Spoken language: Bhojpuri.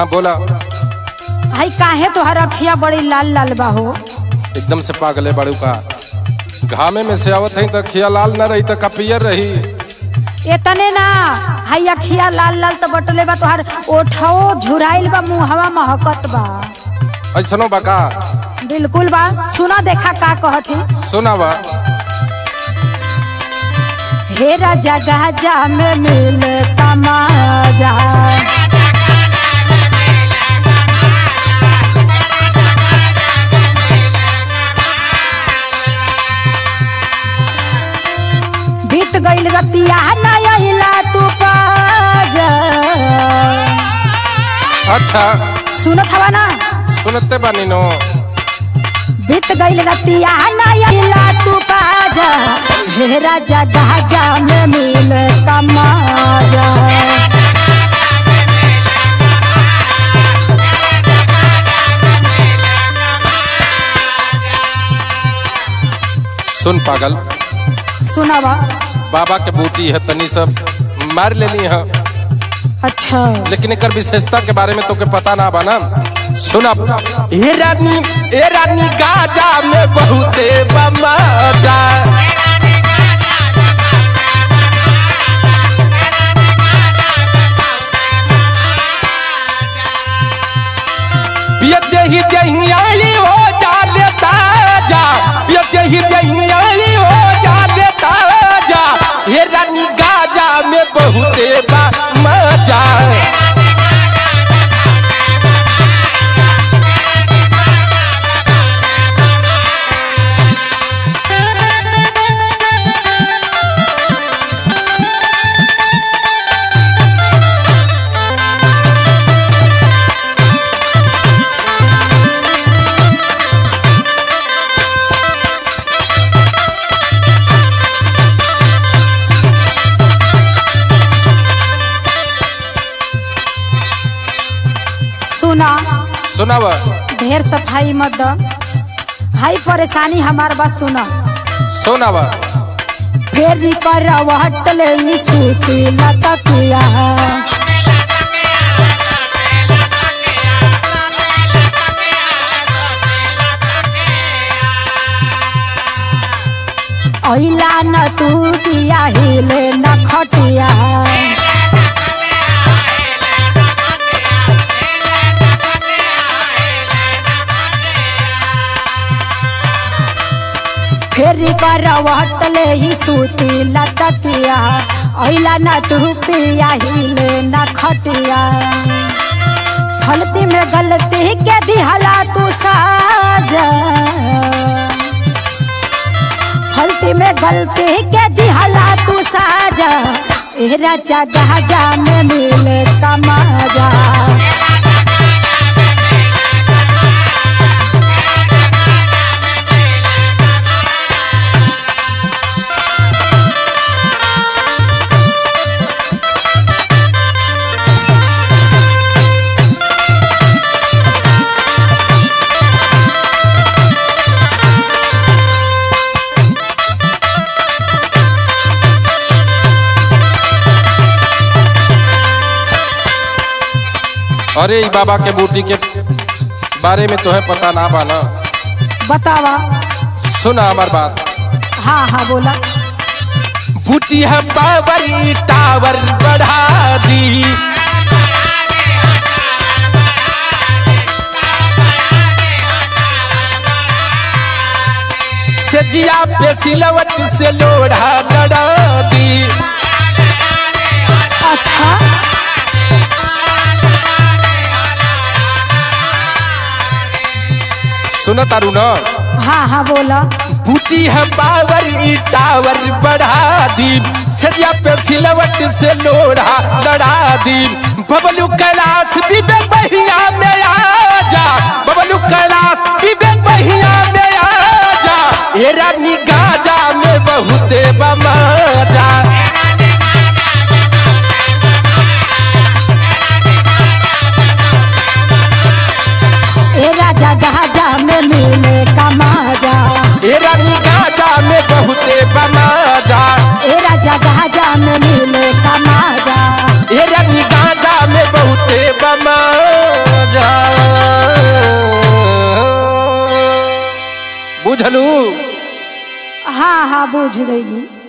हाँ बोला हाई काहे तोहर अखिया बड़ी लाल लाल बा हो एकदम से पागले बड़ू का घामे में से आवत है तो खिया लाल न रही तो कपियर रही इतने ना हाई अखिया लाल लाल तो बटले बा तोहर ओठो झुराइल बा मुहवा महकत बा ऐसनो बका बिल्कुल बा सुना देखा का कहती सुनावा हे राजा गाजा में मिले तमाजा बीत गईल रतिया ना अइला तू पाजा अच्छा सुनत हवा ना सुनते बानी नो बीत गईल रतिया ना अइला तू पाजा हे राजा गाजा में मिले तमाजा सुन पागल सुनावा बाबा के बूटी है तनी सब मार लेनी है अच्छा लेकिन एक विशेषता के बारे में तो के पता ना बना सुना ए रानी ए रानी गाजा में बहुते बमजा पियते ही दहियाई हो जा लेता जा पियते ही दहियाई हो जा लेता जा हे रानी गाजा में बहुते बा मजा सुना सुनावा ढेर सफाई मत द हाई परेशानी हमार बस सुना सुनावा फेर पर हटले ई सूती लतकिया अइला न तू दिया हिले न खटिया फेरी पर हटले ही सूती लतकिया अइला न तू पिया हिले न खटिया फलती में गलती के दिहला तू साजा फलती में गलती के दिहला तू साजा ए राजा गाजा में मिले तमाजा अरे ई बाबा के बूटी के बारे में तोहे पता ना बाना बतावा सुना हमार बात हाँ हाँ बोला बूटी है पावर टावर बढ़ा दी सजिया पे सिलवट से लोढ़ा लड़ा दी अच्छा सुना तारू ना हाँ हाँ बोला बूटी है पावर ई टावर बढ़ा दी सजिया पे सिलवट से लोढ़ा लड़ा दी बबलू कैलाश दिबे बहिया में आ जा बबलू कैलाश दिबे बहिया में आ जा ए रानी गाजा में बहुते बमजा ए राजा गाजा में मिले कमाजा ए रानी गाजा में बहुते बमजा ए राजा गाजा में मिले कमाजा ए रानी गाजा में बहुते बमजा बुझलू हाँ हाँ बुझ गई